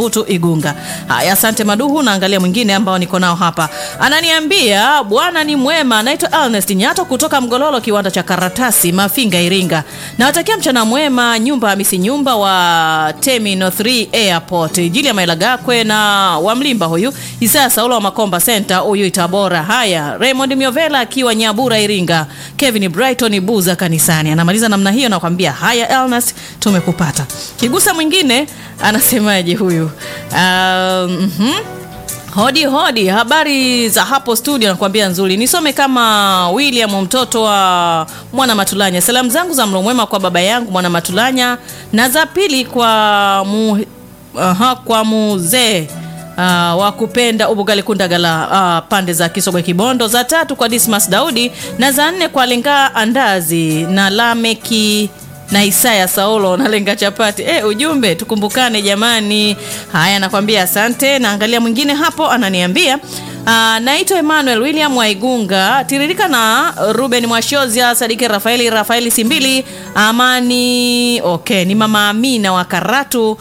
Mbutu Igunga. Haya, asante Maduhu. Naangalia mwingine ambao niko nao hapa, ananiambia bwana ni mwema, anaitwa Ernest Nyato kutoka Mgololo, kiwanda cha karatasi Mafinga, Iringa. Nawatakia mchana mwema, nyumba Hamisi nyumba wa Terminal 3 Airport, Julia Mailagakwe na wa Mlimba huyu Isaya Saulo wa Makomba Center huyu Itabora. Haya, Raymond Miovela akiwa Nyabura Iringa, Kevin Brighton Buza kanisani. Anamaliza namna hiyo, nakwambia haya Ernest, tumekupata. Kigusa mwingine anasemaje huyu? Um, mhm. Hodi hodi, habari za hapo studio, nakwambia nzuri. Nisome kama William mtoto wa Mwana Matulanya. Salamu zangu za mlo mwema kwa baba yangu Mwana Matulanya, na za pili kwa mu, aha, kwa muzee Uh, wa kupenda ubugali kundagala uh, pande za Kisogwe Kibondo, za tatu kwa Dismas Daudi na za nne kwa Lenga Andazi na Lameki na Isaya Saulo na Lenga Chapati. E, ujumbe tukumbukane jamani. Haya, nakwambia asante. Naangalia mwingine hapo ananiambia Uh, naitwa Emmanuel William Waigunga tiririka na Ruben Mwashozia Sadiki Rafaeli Rafaeli Simbili Amani. Okay, ni mama Amina wa Karatu uh,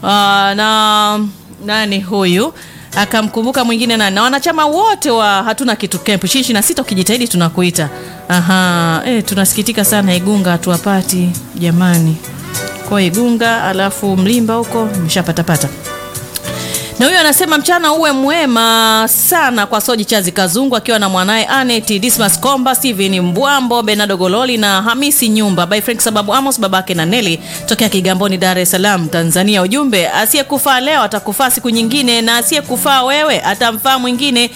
na nani huyu akamkumbuka mwingine nani na wanachama wote wa hatuna kitu camp shishi na sita, ukijitahidi tunakuita. Aha, eh, tunasikitika sana Igunga hatuwapati jamani, kwa Igunga alafu Mlimba huko mshapatapata na huyo anasema mchana uwe mwema sana kwa Soji Chazi Kazungu akiwa na mwanaye Anet Dismas Komba, Steven Mbwambo, Benado Gololi na Hamisi Nyumba by Frank sababu Amos babake na Neli tokea Kigamboni, Dar es Salaam, Tanzania. Ujumbe, asiyekufaa leo atakufaa siku nyingine, na asiyekufaa wewe atamfaa mwingine.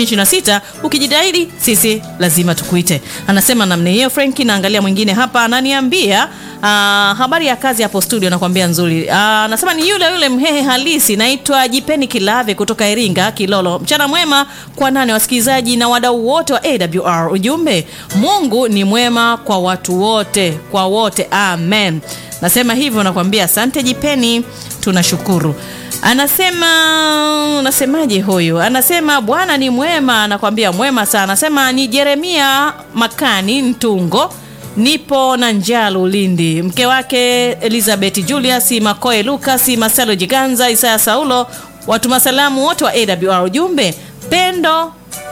26 ukijitahidi, sisi lazima tukuite. Anasema namna hiyo Frank. Naangalia mwingine hapa ananiambia Uh, habari ya kazi hapo studio, nakwambia nzuri. Anasema uh, ni yule yule mhehe halisi, naitwa Jipeni Kilave kutoka Iringa Kilolo. Mchana mwema kwa nane wasikilizaji na wadau wote wa AWR. Ujumbe, Mungu ni mwema kwa watu wote, kwa wote, amen. Nasema hivyo, nakwambia asante Jipeni, tunashukuru. Anasema unasemaje huyu? Anasema Bwana ni mwema, anakwambia mwema sana. Anasema ni Jeremia Makani Ntungo nipo na Njalu Lindi, mke wake Elizabeth Julius Makoe, Lucas Marcelo Jiganza, Isaya Saulo, watuma salamu wote wa AWR. Ujumbe pendo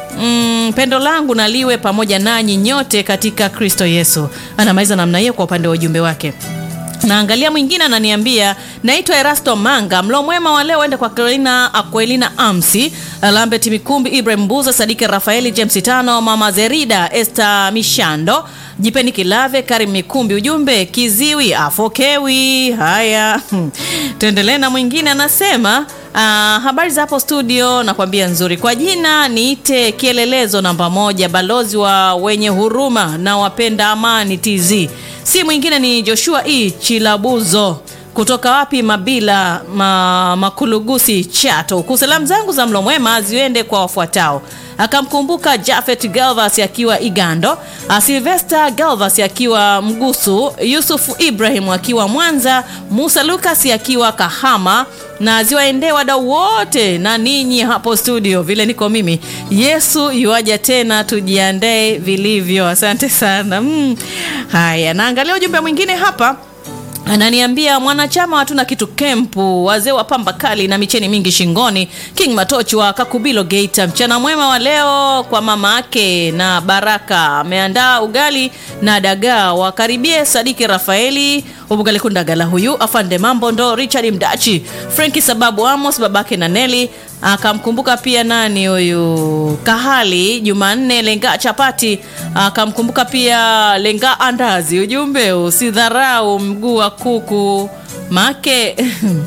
Mm, pendo langu naliwe pamoja nanyi nyote katika Kristo Yesu. Anamaliza namna hiyo kwa upande wa ujumbe wake. Naangalia mwingine ananiambia, naitwa Erasto Manga. Mlo mwema wa leo ende kwa Carolina Aquelina Amsi, Lambert Mikumbi, Ibrahim Buza, Sadiki Rafaeli, James Tano, Mama Zerida, Esther Mishando, Jipeni Kilave, Karim Mikumbi. Ujumbe kiziwi afokewi. Haya, tuendelee na mwingine anasema Uh, habari za hapo studio, nakwambia nzuri. Kwa jina niite kielelezo namba moja, balozi wa wenye huruma na wapenda amani TZ, si mwingine ni Joshua E Chilabuzo kutoka wapi Mabila ma, Makulugusi Chato. Kusalamu zangu za mlo mwema ziende kwa wafuatao akamkumbuka Jafet Galvas akiwa Igando, Silvester Galvas akiwa Mgusu, Yusufu Ibrahim akiwa Mwanza, Musa Lucas akiwa Kahama na ziwaendee wadau wote na ninyi hapo studio, vile niko mimi. Yesu yuaja tena, tujiandae vilivyo. Asante sana. Mm. Haya, naangalia ujumbe mwingine hapa ananiambia mwanachama hatuna kitu kempu, wazee wa pamba kali na micheni mingi shingoni, King Matochi wa Kakubilo Geita. Mchana mwema wa leo kwa mama ake na Baraka, ameandaa ugali na dagaa. Wakaribie Sadiki Rafaeli Ubugali Kundagala, huyu afande mambo ndo Richard Mdachi, Frenki sababu Amos babake na Neli akamkumbuka pia nani huyu Kahali Jumanne Lenga chapati, akamkumbuka pia Lenga andazi. Ujumbe usidharau mguu wa kuku make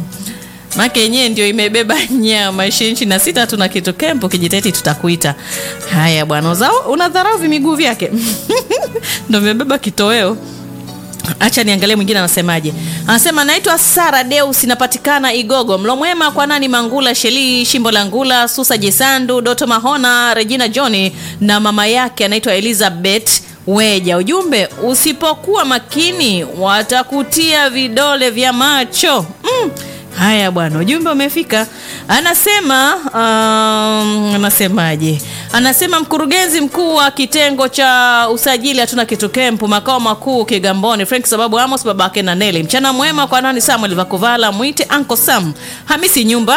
make yenyewe ndio imebeba nyama. ishirini na sita tuna kitu kempo, kijiteti tutakuita. Haya bwana, uzao unadharau vimiguu vyake ndo imebeba kitoweo. Acha niangalie mwingine anasemaje. Anasema naitwa Sara Deus, inapatikana Igogo. Mlo mwema kwa nani Mangula Sheli Shimbo la Ngula Susa Jesandu Doto Mahona Regina Johni na mama yake anaitwa Elizabeth Weja. Ujumbe, usipokuwa makini watakutia vidole vya macho mm. Haya bwana, ujumbe umefika. Anasema um, anasemaje? Anasema mkurugenzi mkuu wa kitengo cha usajili hatuna kitu kempu makao makuu Kigamboni, Frank sababu Amos babake na Neli. Mchana mwema kwa nani Samuel Vakuvala, mwite Uncle Sam Hamisi nyumba